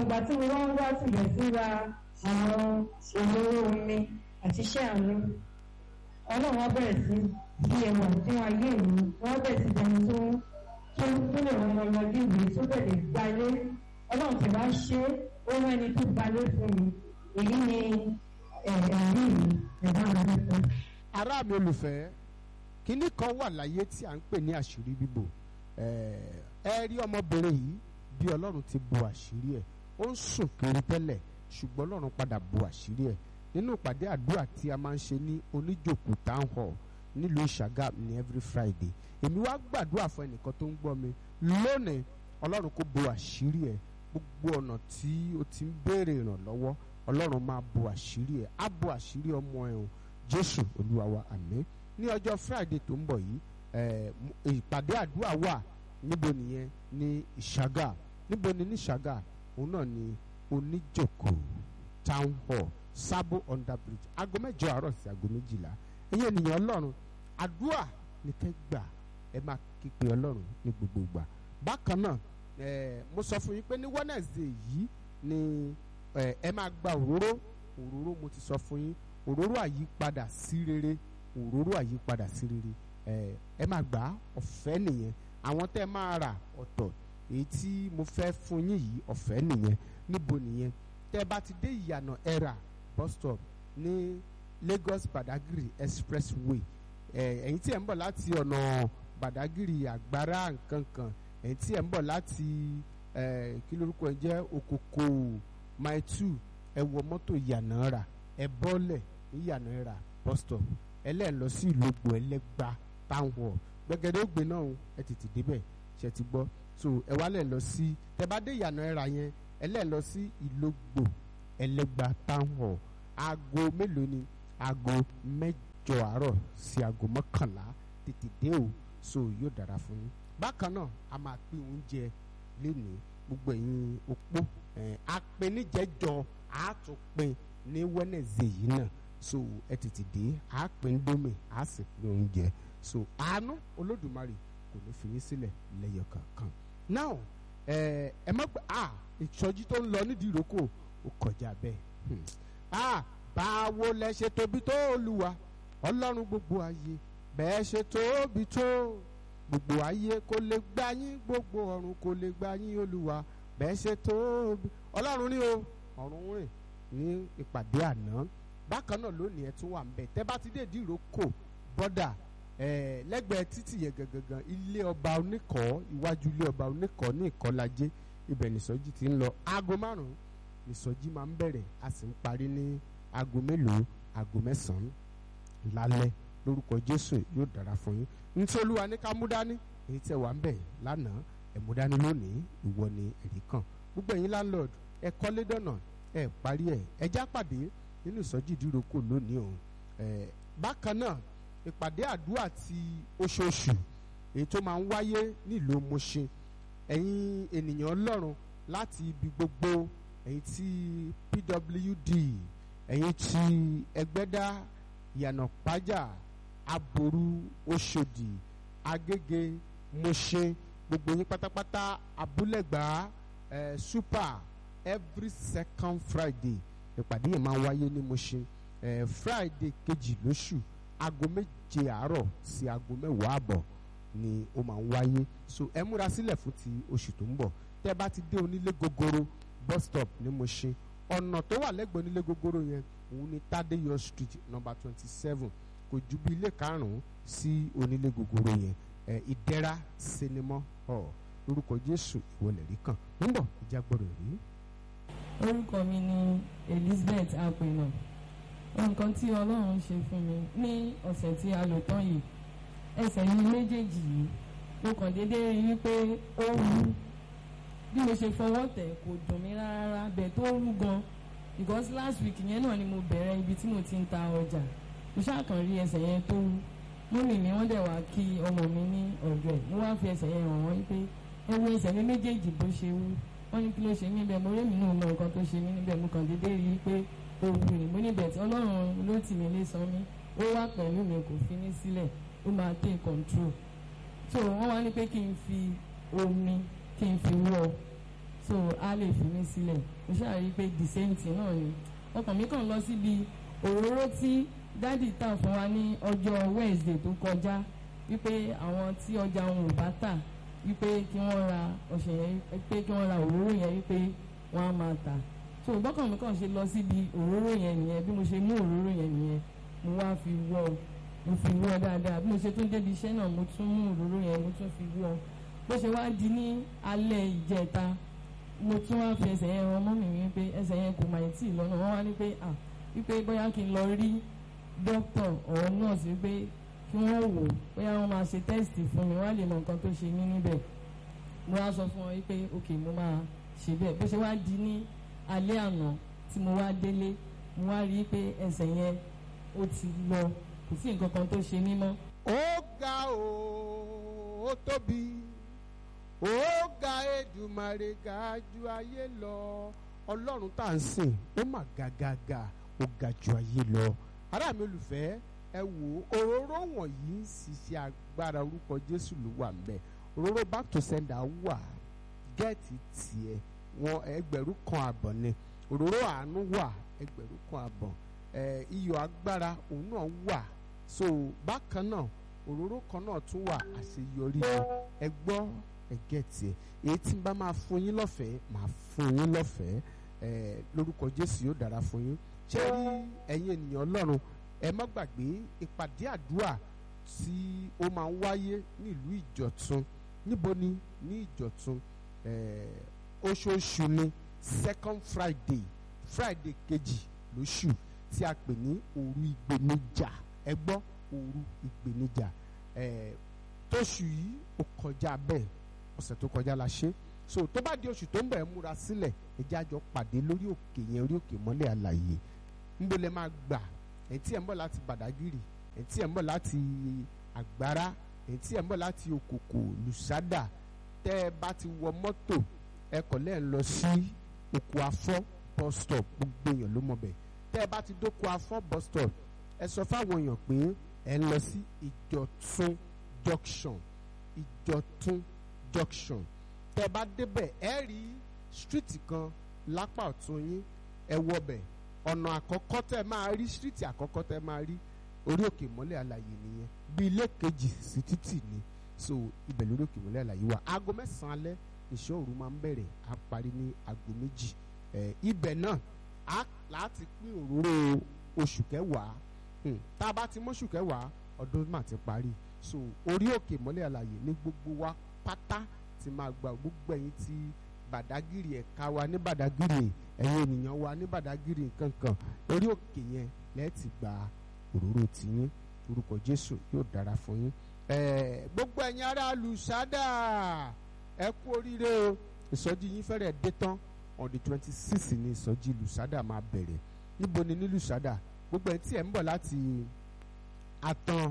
ìgbà tí mo wá ń wá tilẹ̀ síra àwọn òróró omi àti iṣẹ́ àánú ọlọ́run wá bẹ̀rẹ̀ sí bí ẹwà fún ayé mi wọ́n bẹ̀rẹ̀ sí jẹun tó tó tó lè rán ọmọ ọmọdé ìwé tó bẹ̀rẹ̀ gbalé ọlọ́run tí wàá ṣe ó rán ẹni tó gbalé fún mi èyí ni ẹ̀rí mi ẹ̀dá mi fún. ará mi olùfẹ́ kínní kan wà láyé tí à ń pè ní àṣírí bíbò ẹ rí ọmọbìnrin yìí bí ọlọ́run ti bo àṣírí ẹ̀ ó ń sùn kiri tẹ́lẹ̀ ṣùgbọ́n ọlọ́run padà bo àṣírí ẹ̀ nínú ìpàdé àdúrà tí a máa ń ṣe ní oníjòkó town hall nílùú ìṣàgà ní every friday èmi wá gbàdúrà fún ẹnìkan tó ń gbọ́ mi lónìí ọlọ́run kó bo àṣírí ẹ̀ gbogbo ọ̀nà tí o ti ń béèrè ìrànlọ́wọ́ ọlọ́run máa bo àṣírí ẹ̀ á bo àṣírí ọmọ ẹ̀ o jésù olúwa wa àmín ní ọjọ́ friday tó ń bọ̀ yìí ìpàdé àdúrà wà níbo nìyẹn ní ìṣàgà níbo ni ní ìṣàgà òun náà ni oníjòkó town hall sábò under bridge aago mẹ́jọ àárọ̀ sí aago méjìlá ẹ̀yin ènìyàn ọlọ́run àdúrà ní kẹ́ gbà ẹ máa kípe ọlọ́run ní gbogbo ìgbà bákan náà mo sọ fún yín pé ní wednesday yìí ni ẹ máa gba òróró òróró mo ti sọ fún yín òróró àyípadà sí rere òróró àyípadà sí rere ẹ máa gbà á ọ̀fẹ́ nìyẹn àwọn tẹ́ máa rà ọ̀tọ̀ èyí tí mo fẹ́ fún yín yìí ọ̀fẹ́ nìyẹn níbo nìyẹn tẹ́ bá ti dé ìyànà ẹ̀rà bus stop ní Lagos Badagry expressway ẹ̀yin tí ẹ̀ ń bọ̀ láti ọ̀nà Badagry àgbára nkankan ẹ̀yin tí ẹ̀ ń bọ̀ láti kí lórúkọ ẹ̀ jẹ́ Okoko mile two ẹ wọ mọ́tò ìyànà rà ẹ bọ́lẹ̀ ní ìyànà ẹ̀rà bus stop ẹlẹ́ẹ̀ lọ sí ìlógbò ẹlẹ́gba town hall gbẹgẹdẹ ògbé náà ẹ tètè débẹ̀ ṣe ti gbọ́ so ẹ wá lẹ̀ lọ sí tẹ bá dé ìyànà ẹ̀rà yẹn ẹ lẹ̀ lọ sí ìlógbò ẹlẹ́gba town hall aago mélòó ni aago mẹ́jọ àárọ̀ sí aago mọ́kànlá tètè dé o so yóò dára fún yín bákan náà a máa pín oúnjẹ lénìí gbogbo ẹ̀yin opó apẹnijẹjọ àtúnpin ní wẹ́nẹ̀zẹ̀ yìí náà so ẹ tètè dé a pín dómì a sì pín oúnjẹ so àánú olódùmarè kò ní fi yín sílẹ̀ lẹ́yọ kankan now ẹ ẹ má gbà á ìsọjí tó ń lọ nídìí ìrókò ó kọjá bẹ́ẹ̀ ah báwo lẹ ṣe tóbi tó olúwa ọlọ́run gbogbo ayé bẹ́ẹ̀ ṣe tóbi tó gbogbo ayé kò lè gbà yín gbogbo ọ̀run kò lè gbà yín olúwa bẹ́ẹ̀ ṣe tóbi ọlọ́run ní o ọ̀run rìn ní ìpàdé àná bákan náà lónìí ẹ tún wà nbẹ tẹ bá ti dé ìdíròkò bọ́dà ẹ lẹ́gbẹ̀ẹ́ títì yẹn gangan ilé ọba oníkọ́ iwájú ilé ọba oníkọ́ ní ìkọ́lajé ibẹ̀ nìsọjí ti ń lọ aago márùn-ún nìsọjí máa ń bẹ̀rẹ̀ a sì ń parí ní aago mélòó aago mẹ́sàn-án lálẹ́ lórúkọ jésù yóò dára fún yín nítorí olúwa ní ká mú dání èyí tẹ wà ń bẹ̀ lánàá ẹ̀ mú dání lónìí ìwọ ni ẹ̀rí kan gbogbo ẹ̀yin landlord ẹ kọ́lé dọ̀nà ẹ parí ẹ ẹ já pàdé nínú ìsọjí ìdíròkò lónìí o ẹ bákan náà ìpàdé àdúrà ti oṣooṣù èyí tó máa ń wáyé nílùú Mùṣin ẹ̀yin ènìyàn ọlọ́run láti ibi gbogbo ẹ̀yin tí PWD ẹ̀yin tí ẹgbẹ́dá ìyànàpájà aboru oṣòdì agége Mùṣin gbogbo yín pátápátá abúlẹ̀gbá ẹ̀ super every second Friday ìpàdé yẹn máa ń wáyé ní Mùṣin ẹ̀ Friday kejì lóṣù aago méje àárọ̀ sí aago mẹ́wàá àbọ̀ ni ó máa ń wáyé so ẹ múra sílẹ̀ fún ti oṣù tó ń bọ̀ tẹ́ bá ti dé onílé gogoro bus stop ní Mùṣin ọ̀nà tó wà lẹ́gbẹ̀ẹ́ onílé gogoro yẹn òun ni Tadeyo street number twenty seven kò ju bí ilé karùn-ún sí onílé gogoro yẹn ẹ ìdẹ́ra sinimá hall lórúkọ Jésù ìwọlẹ̀ rí kan ń bọ̀ ìjà gbọ́dọ̀ rí. orúkọ mi ni Elizabeth apẹ̀nà nǹkan tí Ọlọ́run ṣe fún mi ní ọ̀sẹ̀ tí a lò tán yìí ẹsẹ̀ mi méjèèjì yìí mo kàn déédéé rí i pé ó wú bí mo ṣe fọwọ́ tẹ̀ kò dùn mí rárá bẹ́ẹ̀ tó wú gan because last week yẹn náà ni mo bẹ̀rẹ̀ ibi tí mo ti ń ta ọjà mo ṣàkàn rí ẹsẹ̀ yẹn tó wú mọ́mì mi wọ́n dẹ̀ wá kí ọmọ mi ní ọ̀dọ̀ ẹ̀ mo wá fi ẹsẹ̀ yẹn hàn wọ́n pé ẹ wo ẹsẹ̀ mi méjèèjì bó ṣe wú wọ́n ní kí ló ṣe mí bẹ́ẹ̀ mo rí mi náà mọ nǹkan tó ṣe mí níbẹ̀ mo kàn déédéé rí i pé ó wú ni mo níbẹ̀ tí Ọlọ́run ló tì mí lé san mí ó wà pẹ̀lú mi kò fi mí sílẹ̀ ó máa take control so wọ́n wá ní pé kí n fi omi kí n fi wọ́ so a lè fi mí sílẹ̀ mo ṣáà rí i pé the same thing náà ni ọkàn mi kàn lọ síbi òróró tí dádì tà fún wa ní ọjọ́ Wednesday tó kọjá wípé àwọn tí ọjà wọn ò bá tà wípé kí wọ́n ra ọ̀sẹ̀ yẹn pé kí wọ́n ra òróró yẹn wípé wọ́n á máa tà so bọ́kàn mi kàn ṣe lọ síbi òróró yẹn nìyẹn bí mo ṣe mú òróró yẹn nìyẹn mo wá fi wọ́ mo fi wọ́ dáadáa bí mo ṣe tún débi iṣẹ́ náà mo tún mú òróró yẹn mo tún fi wọ́ bó ṣe wá di ní alẹ́ ìjẹta mo tún wá fi ẹsẹ̀ yẹn ran mọ́mì mi wípé ẹsẹ̀ yẹn kò máa tì lọ́nà wọ́n wá ní pé à wípé bóyá kí n lọ rí dókítà or nurse wípé kí wọ́n wò bóyá wọ́n máa ṣe tẹ́sítì fún mi wọ́n á lè mọ nǹkan tó ṣe mí níbẹ̀ mo wá sọ fún wọn wípé ok mo máa ṣe bẹ́ẹ̀ bó ṣe wá di ní alẹ́ àná tí mo wá délé mo wá rí i pé ẹsẹ̀ yẹn ó ti lọ kò sí nǹkan kan tó ṣe mí mọ́. ó ga o ó tóbi ó ga Èdùmàrè ga ju ayé lọ ọlọ́run tá à ń sìn ó mà gàgàgà ó ga ju ayé lọ ará mi olùfẹ́ ẹ wò ó òróró wọ̀nyí sì ṣe agbára orúkọ Jésù ló wà ńbẹ̀ òróró back to sender wà gẹ́ẹ̀tì tiẹ̀ wọn ẹgbẹ̀rún kan àbọ̀ ni òróró àánú wà ẹgbẹ̀rún kan àbọ̀ ẹ iyọ̀ agbára òun náà wà so bákan náà òróró kan náà tún wà àṣeyọrí ni ẹ gbọ́ ẹ gẹ́ẹ̀tì ẹ èyí tí n bá máa fún yín lọ́fẹ̀ẹ́ máa fún yín lọ́fẹ̀ẹ́ ẹ lórúkọ Jésù yóò dára fún yín ṣé rí ẹ̀yin ènìyàn Ọlọ́run ẹ má gbàgbé ìpàdé àdúrà tí ó máa ń wáyé nílùú Ìjọ̀tún níbo ni ní Ìjọ̀tún oṣooṣù ni second Friday Friday kejì lóṣù tí a pè ní òru ìgbéníjà ẹ gbọ́ òru ìgbéníjà tóṣù yìí ó kọjá bẹ́ẹ̀ ọ̀sẹ̀ tó kọjá la ṣe so tó bá di oṣù tó ń bẹ̀ múra sílẹ̀ ẹ jẹ́ àjọ pàdé lórí òkè yẹn orí òkè mọ́lẹ̀ àlàyé níbo lẹ máa gbà ẹ̀ tí ẹ̀ ń bọ̀ láti Bàdágìrì ẹ̀ tí ẹ̀ ń bọ̀ láti Àgbárá ẹ̀ tí ẹ̀ ń bọ̀ láti Òkòkò Lùsádà tẹ́ ẹ bá ti wọ mọ́tò ẹ kọ̀ lẹ́ ń lọ sí Òkò Afọ́ bus stop gbogbo èèyàn ló mọ̀ bẹ́ẹ̀ tẹ́ ẹ bá ti dókò Afọ́ bus stop ẹ sọ fáwọn èèyàn pé ẹ ń lọ sí Ìjọ̀tún junction Ìjọ̀tún junction tẹ́ ẹ bá débẹ̀ ẹ rí street kan lápá ọ̀tún yín ẹ wọbẹ̀ ọ̀nà àkọ́kọ́ tẹ́ ẹ máa rí street àkọ́kọ́ tẹ́ ẹ máa rí orí òkè mọ́lẹ̀ àlàyé nìyẹn bí ilé kejì sí títì ni so ibẹ̀ lórí òkè mọ́lẹ̀ àlàyé wà aago mẹ́sàn-án alẹ́ ìṣọ́ òru máa ń bẹ̀rẹ̀ á parí ní aago méjì ẹ̀ ibẹ̀ náà á láti pín òróró oṣù kẹwàá tá a bá ti mọ́ṣù kẹwàá ọdún mà ti parí so orí òkè mọ́lẹ̀ àlàyé ní gbogbo wa pátá ti máa gba gbogbo ẹ̀yin tí Bàdágìrì ẹ̀ka wa ní Bàdágìrì ẹ̀yin ènìyàn wa ní Bàdágìrì kankan orí òkè yẹn lẹ́ẹ̀tì gba òróró tiyín orúkọ Jésù yóò dára fún yín gbogbo ẹ̀yin ará Lùsádà ẹ kú oríire o ìsọjí yín fẹ́rẹ̀ dé tán on the twenty six ní ìsọjí Lùsádà máa bẹ̀rẹ̀ níbo ni ní Lùsádà gbogbo ẹ̀ tí ẹ̀ ń bọ̀ láti àtàn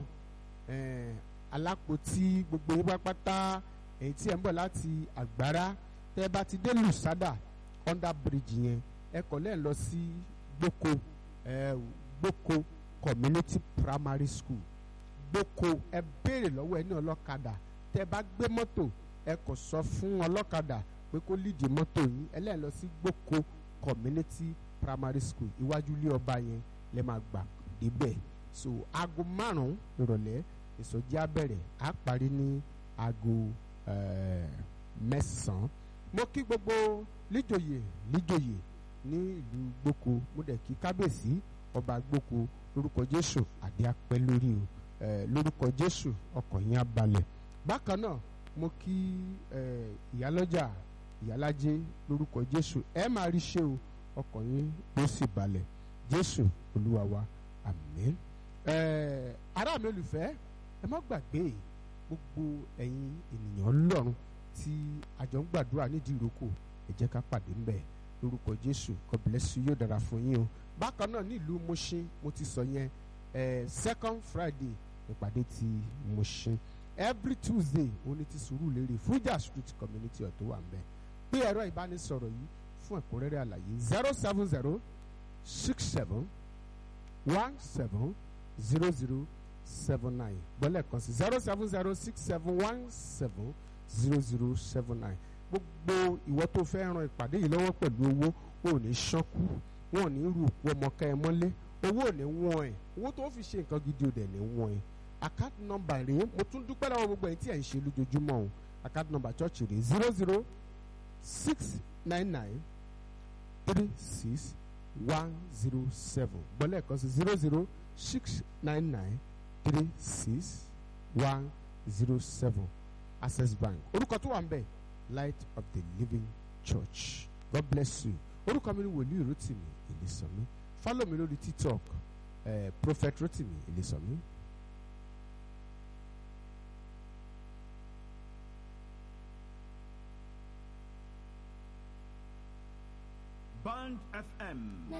alápòtí gbogbo yín pápátá èyí tí ẹ̀ ń bọ̀ láti àgbárá tẹ́ ẹ bá ti dé Lùsádà under bridge yẹn ẹ kọ̀ lẹ́ẹ̀ lọ sí gboko gboko community primary school gboko ẹ béèrè lọ́wọ́ ẹ ní ọlọ́kadà tẹ́ ẹ bá gbé mọ́tò ẹ kò sọ fún ọlọ́kadà pé kó lídìí mọ́tò yín ẹ lẹ́ẹ̀ lọ sí gboko community primary school iwájú ilé ọba yẹn lẹ́ máa gbà débẹ̀ so aago márùn-ún ìrọ̀lẹ́ ìsọjí á bẹ̀rẹ̀ á parí ní aago mẹ́sàn-án mo kí gbogbo líjòyè líjòyè ní ìlú gboko mo dẹ̀ kí kábíyèsí ọba gboko lórúkọ jésù àdé apẹ́ lórí o lórúkọ jésù ọkọ̀ yín á balẹ̀ bákan náà mo kí ìyálọ́jà ìyálájé lórúkọ jésù ẹ máa rí ṣe o ọkọ̀ yín ló sì balẹ̀ jésù olúwa wa àmín ará mi olùfẹ́ ẹ má gbàgbé gbogbo ẹ̀yin ènìyàn lọ́run tí àjọ ń gbàdúrà nídìí ìrókò ẹ jẹ́ ká pàdé ńbẹ̀ lórúkọ jésù God bless you yóò dára fún yín o bákan náà nílùú Mushin mo ti sọ yẹn eh, second Friday ìpàdé ti Mushin every Tuesday òun ni ti Sùúrùlérè Fuja Street community ọ̀tọ̀ wà ńbẹ̀ pé ẹ̀rọ ìbánisọ̀rọ̀ yìí fún ẹ̀kúnrẹ́rẹ́ àlàyé zero seven zero six seven one seven zero zero seven nine gbọ́lẹ̀ kan sí zero seven zero six seven one seven zero zero seven nine gbogbo ìwọ tó fẹ́ ran ìpàdé yìí lọ́wọ́ pẹ̀lú owó ò ní ṣánkú wọn ò ní rú òkú ọmọ ká ẹ mọ́lé owó ò ní wọ́n ẹ̀ owó tó fi ṣe nǹkan gidi ò dẹ̀ ní wọ́n ẹ̀ account number rèé mo tún dúpẹ́ lọ́wọ́ gbogbo ẹ̀ tí ẹ̀ ń ṣe lójoojúmọ́ o account number church rèé zero zero six nine nine three six one zero seven gbọ́lẹ̀ kan sí zero zero six nine nine three six one zero seven access bank orúkọ tó wà ń bẹ̀ light of the living church god bless you orúkọ mi ni wòlíì rotimi ìlísànmí follow mi lórí tiktok eh, prophet rotimi ìlísànmí. Band FM